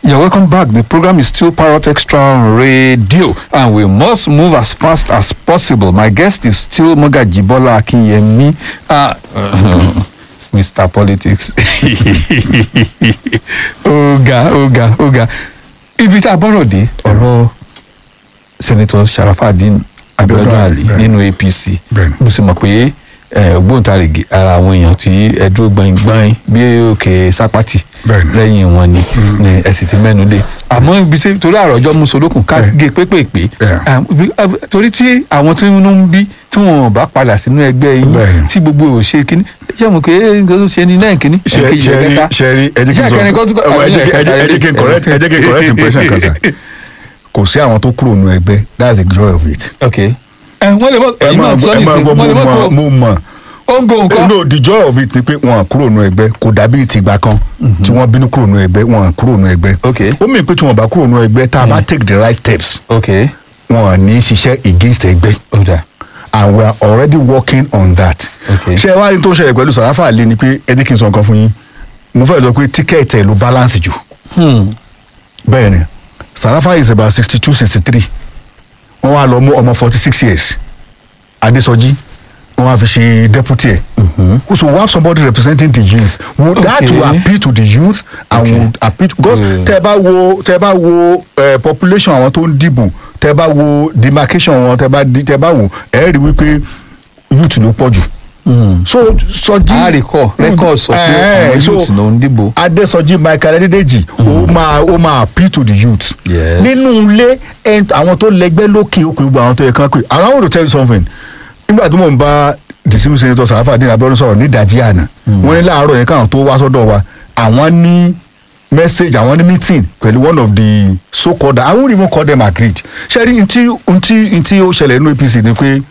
You're welcome back. The program is still Parrot Extra on radio, and we must move as fast as possible. My guest is still Mogaji Bola Akinyemi, uh, Mr. Politics. Oga, Oga, Oga. Ibi tá a bọ́rọ̀ dé ọ̀rọ̀ Senator Sharafadin Abiodun Ali Bẹ́ẹ̀ni. nínú APC. Bẹ́ẹ̀ni. Mo sì mọ̀ pé eh, ògbóǹtarìgì ara àwọn èèyàn tí ẹ dúró gbọ̀ngbọ̀n bí òkè sápátì Bẹ́ẹ̀ni. lẹ́yìn wọn ni ni ẹ sì ti mẹ́nu dé àmọ́ ibi tí torí àròjọ musolókun ká Bẹ́ẹ̀ni. gé pépèpé Yeah. um, bí- ah, torí tí àwọn tí inú ń bí tí wọn bá padà sínú ẹgbẹ́ yín Bẹ́ẹ̀ni. tí gbogbo ò ṣe kínní ṣé mo pé nǹkan tó ṣe ni náà kínní ṣe ẹ̀kejì, ṣe rí ẹ̀kẹta. ṣe rí ẹ jẹ́ kí Ṣé n sọ ẹ̀kẹrin kan tún kọ́- ẹ wọ, ẹ jẹ́ kí- ẹ jẹ́- ẹ jẹ́ kí n correct ẹ jẹ́ kí n correct impression kan sà kò sí àwọn tó kúrò nù ẹgbẹ́ that's the joy of it. ok ẹ wọ́n lè mọ ẹ ẹ̀yin máa náà sọ ẹ máa nìsín gbọ́ wọ́n lè mọ mo kó mọ̀ mo mọ̀ ó ń go nǹkan no the joy of it ni pé wọn kúrò nù ẹgbẹ́ kò dàbí ìtìgbà kan tí wọ́n bínú kúrò nù ẹgbẹ́ wọn kúrò nù ẹgbẹ́ ok ó mìíràn pé tí wọ́n bá kúrò nù ẹgbẹ́ tá a bá take the right steps ok wọn ò ní ṣiṣẹ́ against ẹgbẹ́ ó dà and we are already working on that. Okay. ṣé ẹ wá ní tó ṣẹlẹ̀ pẹ̀lú sàráfà àlè ni pé ẹni kí n sọ nǹkan fún yín mo fẹ́ sọ pé tíkẹ́ẹ̀tì ẹ̀ ló balance jù Hmm. bẹ́ẹ̀ ni sàráfà is about sixty two sixty three wọ́n wá lọ mú ọmọ forty six years adésọjí wọ́n wá fi ṣe deputy ẹ̀ so we have somebody representing the youth would that Okay. will appeal to the youth and Okay. would appeal to because Mm. tẹ bá wo tẹ bá wo eh, population àwọn tó ń dìbò tẹ bá wo demarcation wọn tẹ bá di- tẹ bá wò ẹ rí wípé youth ló pọ̀ jù Hmm. so sọjí a recall record sọ pé Eh, àwọn so youth ló ń dìbò adésọjí michael adédèjì ó máa ó máa appeal to the youth. Yes. nínú ilé ẹn- àwọn tó lẹgbẹ́ lókè òkè gbogbo àwọn tó yẹ kán pé and i want to tell you something nígbà tí mò ń bá disimu senator sàráfà dín abẹ́rún sọ̀rọ̀ ní ìdajì àná wọ́n ní láàárọ̀ yẹn káwọn tó wá sọ́dọ̀ wa àwọn ní message àwọn ní meeting pẹ̀lú one of the so called i won't even call them agreed ṣe rí ntí ntí ntí ó ṣẹlẹ̀ nínú apc ni pé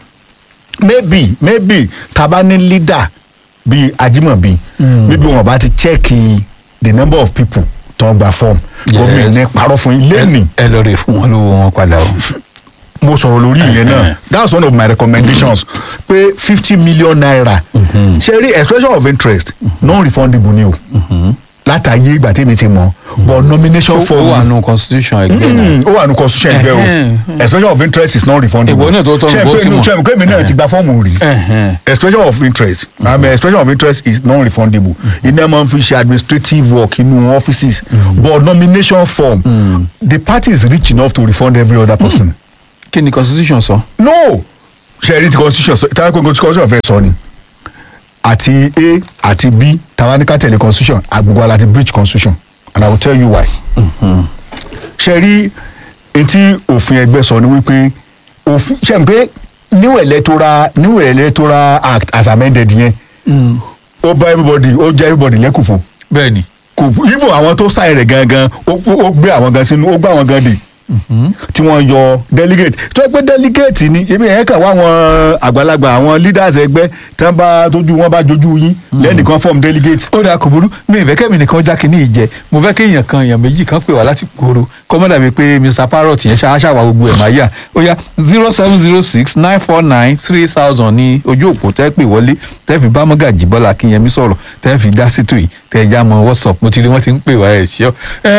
maybe maybe taba ní leader bíi ajimobi maybe wọn bá ti check the number of people tó ń gba form Yes. gómìnà ní parọ́ fún yín lẹ́nìí ẹ lọ rè fún wọn lówó wọn padà o. mo sọ̀rọ̀ lórí ìyẹn náà that's one of my recommendations pé fifty million naira ṣe rí expression of interest non-refundable ni o látàyè ìgbà tèmi ti mọ̀ but nomination ó form wà nù constitution ẹgbẹ́ náà. Mm, ó wà ní constitution ẹgbẹ́ o Ẹhẹ́n. expression of interest is non-refundable Ìwọ náà tó tọ́ Ṣé bó pé ti mọ̀. ṣé pé mi náà ti gba fọ́ọ̀mù rí Ẹhẹ́n. expression of interest I mean expression of interest is non-refundable iná máa ń fi ṣe administrative work inú offices but nomination form the party is rich enough to refund every other person. kí ni constitution sọ. no ṣe rí ti constitution sọ táwọn pé constitution fẹ́ sọ ni àti a àti b táwa ní ká tẹ̀lé constitution àgbègbè aláti breach constitution and i will tell you why. ṣe rí etí òfin ẹgbẹ́ sọ ni wípé òfin ṣe n pé new electoral new electoral act as amended yẹn ó bá everybody ó jẹ́ everybody lẹ́kùfò bẹ́ẹ̀ni. kò even àwọn tó sáyẹn rẹ̀ gangan ó ó gbé àwọn gan sínú ó gbé àwọn gan dè tí wọ́n yọ delegate tó yẹ pé delegate ni ebi yẹn kàn wá àwọn àgbàlagbà àwọn leaders ẹgbẹ́ tí wọ́n bá tójú wọn bá jojú yín lẹ́nìkan form delegate. ó dáa kò burú mi ìfẹ́ kẹ́mi nìkan já kínní ìjẹ mo fẹ́ kéèyàn kan èèyàn méjì kan pè wá láti gbòòrò kọ́mọ́dà mi pé mr parrot yẹn ṣáṣàwà gbogbo ẹ̀ máa yà ó yá zero seven zero six nine four nine three thousand ní ojú òpó tẹ́ pè wọlé tẹ́ fi bá mọ́gàjì bọ́lá kínyẹmí sọ̀rọ̀ tẹ́ fi dá sítò yìí tẹ́ já mọ́ whatsapp mo ti rí wọ́n ti ń pè wá ẹ̀ ṣíọ́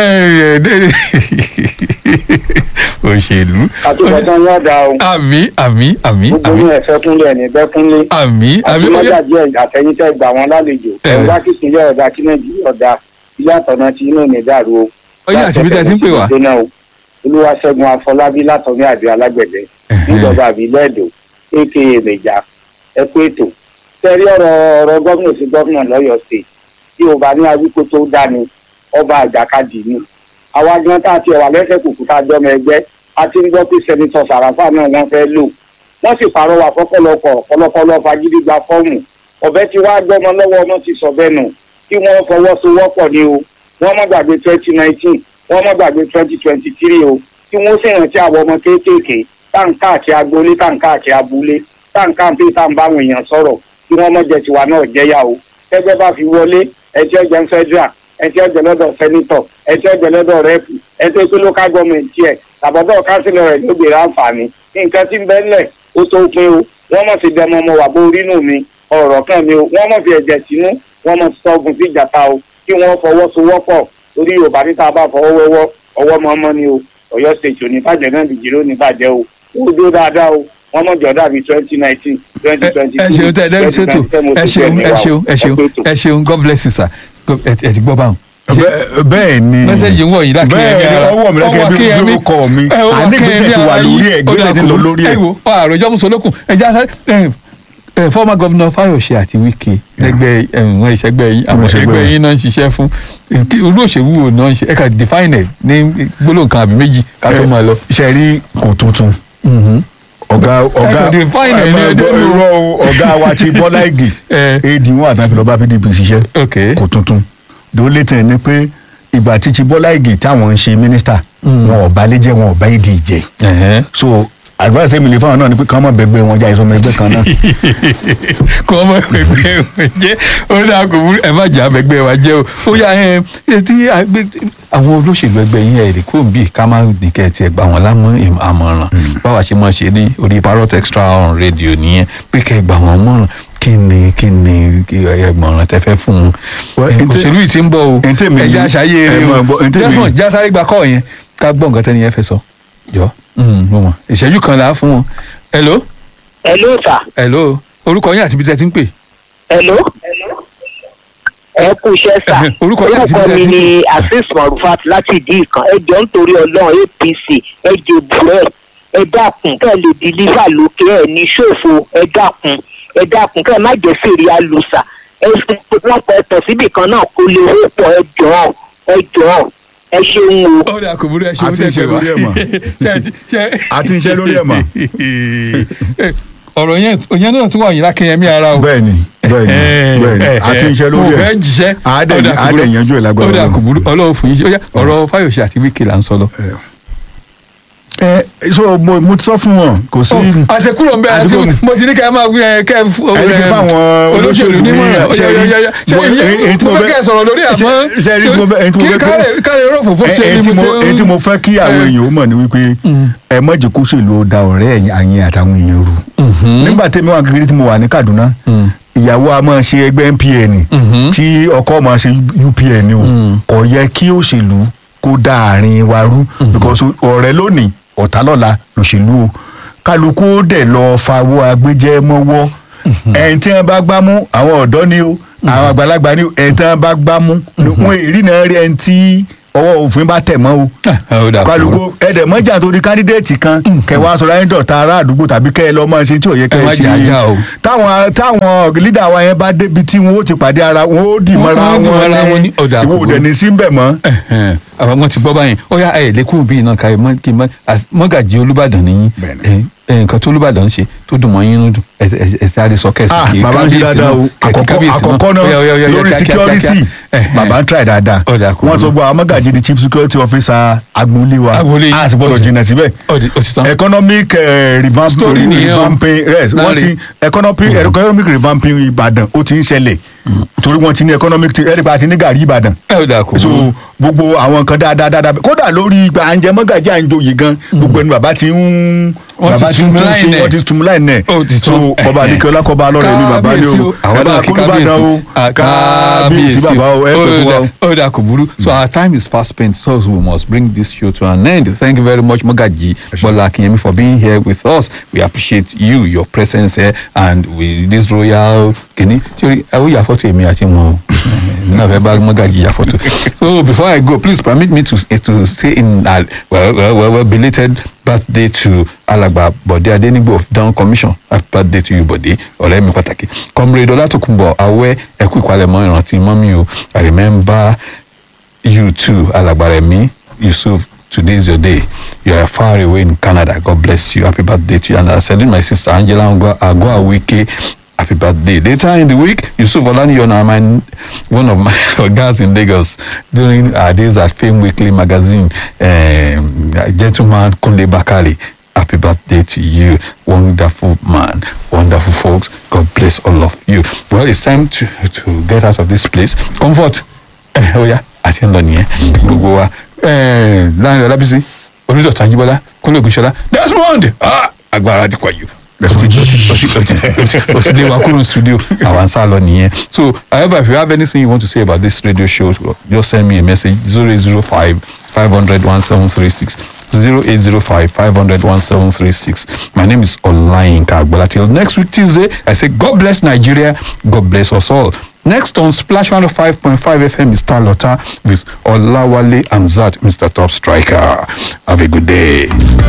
òṣèlú àtúbọ̀tán yóò da o àmì àmì àmì gbogbo àmì ní ẹ̀fẹ́ kúnlẹ̀ ní bẹ́kúnlé àmì àmì ó yá àtúmọ̀jáde àtẹ̀yìntẹ́ gbà wọ́n lálejò Eh. ẹ̀rọ kí ìpínlẹ̀ ọ̀dà kí nàìjíríà ọ̀dà ilé àtọ̀nà tí inú mi dàrú o. Ó yá, àti bí tẹ́ ti ń pè wá. Láti ẹ̀fẹ̀ olúwaṣẹ́gun afọlábí látọ̀mí àbí alágbẹ̀dẹ Ẹ̀hẹ́n. níjọba àbílẹ̀ èdò aka mẹjà ẹ kú ètò tẹ́rí ọ̀rọ̀ ọ̀rọ̀ gómìnà sí gómìnà lọ́yọ̀ọ́ state tí o bá ní awíkó tó dání ọba àjàkadì ni àwa gan tá a ti wà lẹ́sẹ̀ kùkù tá a jọmọ ẹgbẹ́ a ti ń gbọ́ pé sẹ́nitọ̀ sàràfà náà wọ́n fẹ́ lò wọ́n sì pàrọwà fọ́pọ̀lọpọ̀ ọ̀pọ̀lọpọ̀ fagídí gba fọ́ọ̀mù ọ̀bẹ ti wá gbọ́mọ lọ́wọ́ ọmọ ti sọ bẹ́ẹ̀ nù kí wọ́n fọwọ́sowọ́pọ̀ ni o wọ́n má gbàgbé twenty nineteen wọ́n má gbàgbé twenty twenty three o kí wọ́n sì rántí àwọn ọmọ kéékèèké táǹkà àti agboolé táǹkà àti abúlé táǹkà àti táǹbáwọn èèyàn sọ̀rọ̀ kí wọ́n mọ̀ jẹ́ tiwa náà jẹ́yà o tẹ́gbẹ́ bá fi wọlé ẹtí ọjà ń federal ẹtí ọjà lọ́dọ̀ senator ẹtí ọjà lọ́dọ̀ rep ẹtí pé local government tiẹ̀ tàbọ̀dọ̀ councilor rẹ̀ ló gbèrè àǹfààní nǹkan tí ń bẹ́ ńlẹ̀ ó tó pin o wọ́n mọ̀ sí dẹmọ ọmọ wà bó rínú mi ọ̀rọ̀ kan mi o wọ́n mọ̀ fi ẹ̀jẹ̀ sínú wọ́n mọ̀ sọ ogun sí ìjàta o kí wọ́n fọwọ́sowọ́pọ̀ torí yorùbá níta bá fọwọ́ wẹ́wọ́ ọwọ́ mọ́mọ́ ni o ọ̀yọ́ state òní bàjẹ́ náà nìjì ló ní bàjẹ́ o ó dó dáadáa o wọ́n mọ̀ jọ dàbí twenty nineteen twenty twenty ẹ ṣeun tẹ ẹ dẹ́rù ṣètò ẹ ṣeun ẹ ṣeun ẹ ṣeun ẹ ṣeun god bless you sir God- ẹ ẹ ti gbọ́ báwọn. Ṣé Bẹ́- bẹ́ẹ̀ ni mẹ́sẹ̀gì ń wọ̀ yìí lákìyẹmí bẹ́ẹ̀ ni ara ọwọ́ mi lákìyẹmí bí bí ó kọ́ mi àní ìgbésẹ̀ ti wà lórí ẹ̀ ìgbésẹ̀ ti lọ lórí ẹ̀. ẹ wo àròjọ musolókun ẹ jẹ́ àṣà ẹ ẹ former governor Fayose àti Wike lẹ́gbẹ́ ẹ̀wọ̀n ìṣẹ́gbẹ́ yín àwọn ìṣẹ́gbẹ́ ẹgbẹ́ wọn. yín náà ń ṣiṣẹ́ fún kí- olóṣèlú wo náà ń ṣe ẹ kà define ẹ ní gbólóhùn kan àbí méjì ká tó máa lọ. ṣe rí kò tuntun ọ̀gá ọ̀gá kò define ẹ̀ ní ẹ ẹdẹ máa gbọ́ ló. irọ́ o, ọ̀gá wa ti Bọ́lá Ìgè ẹ ad wọn àtàwọn ìfìlọ́ba PDP ṣiṣẹ́ ok kò tuntun ló lè tẹ̀ ní pé ìgbà tí ti Bọ́lá Ìgè táwọn ń ṣe mínísítà wọn ò bá lé jẹ́ wọn ò bá ìdí jẹ́ ẹ̀hẹ́n. so advice mi lè fáwọn náà ni pé kí wọ́n má bẹ̀gbẹ́ wọn já ìsọmọ ẹgbẹ́ kan náà kọ́ ọmọ ẹgbẹ́ wa jẹ́ ó dáa kò burú ẹ má jà ẹgbẹ́ wa jẹ́ o ó yà ẹ ẹ tí àgbẹ̀ àwọn olóṣèlú ẹgbẹ́ yín ẹ̀ lè kó bí ká má nìkẹ́ tiẹ̀ gbà wọ́n lámú ìm- àmọ̀ràn báwa ṣe máa ṣe ní orí parrot extra on radio nìyẹn pé kẹ́ ẹ gbà wọ́n mọ̀ràn kí ni kí ni kí ẹgbọ̀nràn tẹ fẹ́ fún un Well, Ẹ, ntẹ- òṣèlú yìí ti ń bọ̀ o ntẹ mi ẹja yìí- ṣayé ẹ eré máa o gbọ́, ntẹ mi jẹ́fọ̀n yìí- já sáré gba kọ́ yẹn ká gbọ́ nǹkan tẹ́ni yẹn fẹ́ sọ jọ mo mọ̀ ìṣẹ́jú kan là á fún wọn hello hello sir hello orúkọ yín àti ibi tẹ́ ti ń pè hello ẹ kú iṣẹ́ sà Ẹ̀hẹ̀, orúkọ yín àti ibi tẹ́ mi ti ń ni azeez marufat láti ìdí ìkan ẹ jọ nítorí ọlọ́run apc ẹ jèbùrẹ́ ẹ dákun kẹ́ ẹ lè dìlífà lókè ẹ ní ṣòfò ẹ dákun ẹ dákun kẹ́ ẹ má jẹ́ fèrè alùsà ẹ fi wọn pọ̀ ẹ̀tọ̀ síbì kan náà kó lè hó pọ̀ ẹ jọ̀ọ́ ẹ jọ̀ọ́ ẹ ṣeun o. ó dà kò burú ẹ ṣe Àti iṣẹ́ lórí ẹ̀ mà. Àti iṣẹ́ lórí ẹ̀ mà. ọ̀rọ̀ yẹn òyìn náà tún wà yín lákẹ́yẹmí ara o. bẹ́ẹ̀ ni bẹ́ẹ̀ ni bẹ́ẹ̀ ni àti iṣẹ́ lórí mo ẹ̀ fẹ́ jíṣẹ́ àádẹ́ Ó dà kò burú. àádẹ́ yanjú ẹ̀ lágbára ó dà Ọlọ́run. kò burú ọlọ́run fún yín ṣe ó yá ọ̀rọ̀ Fáyọ̀ṣe àti Wike là ń sọ lọ. ẹ so mo mo ti sọ fún wọn kò sí. àṣekúrò ń bẹ àti Àdúgbò- mo ti ní ká ẹ máa wí ẹ kẹ ẹ fún ẹni kí fáwọn olóṣèlú ní nímọ̀ràn ó yá, ṣe yá, yá, yá. ṣe mo- ìyẹn èyí tí mo mo fẹ́ fẹ́- kẹ́ ẹ sọ̀rọ̀ lórí àmọ́ ṣe- ṣe èyí tí mo fẹ́- èyí tí mo kí fẹ́ kó- káre káre rọ̀fọ̀ fún ṣe ẹ ni tí mo mo ṣe ẹ tí mo fẹ́ kí àwọn èèyàn ó mọ̀ ni wípé ẹ má jẹ́ kó ṣèlú ó da ọ̀rẹ́ ẹ̀yìn àyìn àtàwọn èèyàn rú. nígbà tẹ́mi wà kékeré tí mo wà ní Kaduna ìyàwó a máa ṣe ẹgbẹ́ NPN tí ọkọ máa ṣe UPN o kò yẹ kí òṣèlú kó da àárín wa rú because ọ̀rẹ́ lónìí ọ̀tá lọ́la lòṣèlú o kálukú ó dẹ̀ lọ fawọ́ agbẹ́jẹ́ mọ́wọ́ ẹni tí wọ́n bá gbá mú àwọn ọ̀dọ́ ni o àwọn àgbàlagbà ni o ẹni tí wọ́n bá gbá mú wọn èrí náà rí ẹni tí ọwọ́ òfin bá tẹ̀ mọ́ o ó dà kò burú. kálukú ẹ̀dẹ̀ mọ́jà torí kandidate kan kẹwàá sọ̀rọ̀ ayé dọ̀tá ará àdúgbò tàbí kẹ́ ẹ lọ́ máa ṣe tí ò yẹ kẹ́ Ẹ má ẹ ṣe jà já o. táwọn táwọn leader wa yẹn bá débi tí wọn ó ti pàdé ara wọn ó dì mọ́ra Wọ́n dì mọ́ra wọn wọn ní- ó dà ní kò ìwọ òdẹ burú. ní síbẹ̀ mọ́. Ẹ̀hẹ̀n, àwọn ọmọ ti gbọ́ báyìí ó yá ẹ̀ lẹ́kùn bíi náà káyọ̀ mọ́ kí n mọ́ as- mọ́gàjì Olúbàdàn nìyí Bẹ́ẹ̀ni. ẹ̀ ẹ̀, nǹkan tó Olúbàdàn ń ṣe tó dùn mọ́ yín nínú dùn ẹ̀ ẹ̀ ẹ̀ sáré sọ kẹ́sì ah kì í bàbá ń ṣe dáadáa o àkọ́kọ́ àkọ́kọ́ náà lórí security bàbá ń try dáadáa Ó dà kò wọ́n burú. sọ gbọ́ àwọn mọ́gàjì di chief security officer agboolé wa Agboolé. a sì gbọ́dọ̀ jìnnà síbẹ̀ ó di- ó ti tán. economic eh, revamp Story nìyẹn o. revamping yes wọ́n Láre. ti economic economic revamping Ìbàdàn ó ti ń ṣẹlẹ̀ torí wọ́n ti ní economic ẹ̀rípa àti ní gàrí Ìbàdàn ẹ ó dà kò so burú. gbogbo àwọn nǹkan dáadáa dáadáa kódà lórí ìgbà àǹjẹ mọ́gàjì àǹjọyè gan gbogbo ẹni bàbá ti ń Wọ́n ti bàbá ti ń tún streamline ṣe ẹ̀. wọ́n ti streamline ẹ̀ Ó ti so tán. bàbá adékọlá kọba lọ́rọ̀ ẹ̀mí bàbá ní Kábíyèsí o àwọn náà kí Olúbàdàn o Ah, kábíyèsí bàbá o ẹ pẹ́ fún wa o. ó dà kò burú so our time is fast spent so we must bring this show to an end thank you very much Mogaji Bola Akinyemi for being here with us we appreciate you your presence here and with this royal kini sori ẹ ó yà fọ́tò èmi àti wọn o náà fẹ́ bá Mogaji yà fọ́tò so before I go please permit me to to stay in uh, well, well, well, well belated birthday to alàgbà Bọ̀dé Adénígbò of Down Commission happy birthday to you Bọ̀dé ọ̀rẹ́ mi pàtàkì comrade Ọlátòkùnbọ̀ Awẹ́ ẹkú ìpalẹ̀mọ́ ìrántí mọ́mí o I remember you too alàgbà Rẹ̀mí Yusuf today is your day you are far away in Canada God bless you happy birthday to you and I salute my sister Angela Agua Wike happy birthday later in the week Yusuf Olaniyan my one of my guys in Lagos during our days at Fame Weekly magazine um, gentleman Kunle Bakari happy birthday to you wonderful man wonderful folks God bless all of you well it's time to to get out of this place comfort ẹ ó yá àti ń lọ nìyẹn gbogbo wa láàrin ọlábísí onídọ̀tà yíbọ́lá kúnlẹ̀ ògúnṣọlá Desmond ah, agbára ti pọ̀ jù o ti lé wa kúrò ní studio àwa ń sá lọ nìyẹn so however if you have anything you want to say about this radio show just send me a message zero eight zero five five hundred one seven three six zero eight zero five five hundred one seven three six my name is Olayinka Agbola till next week Tuesday I say God bless Nigeria God bless us all next on Splash one oh five point five FM is Talota with Olawale Amzat Mr Top Striker have a good day.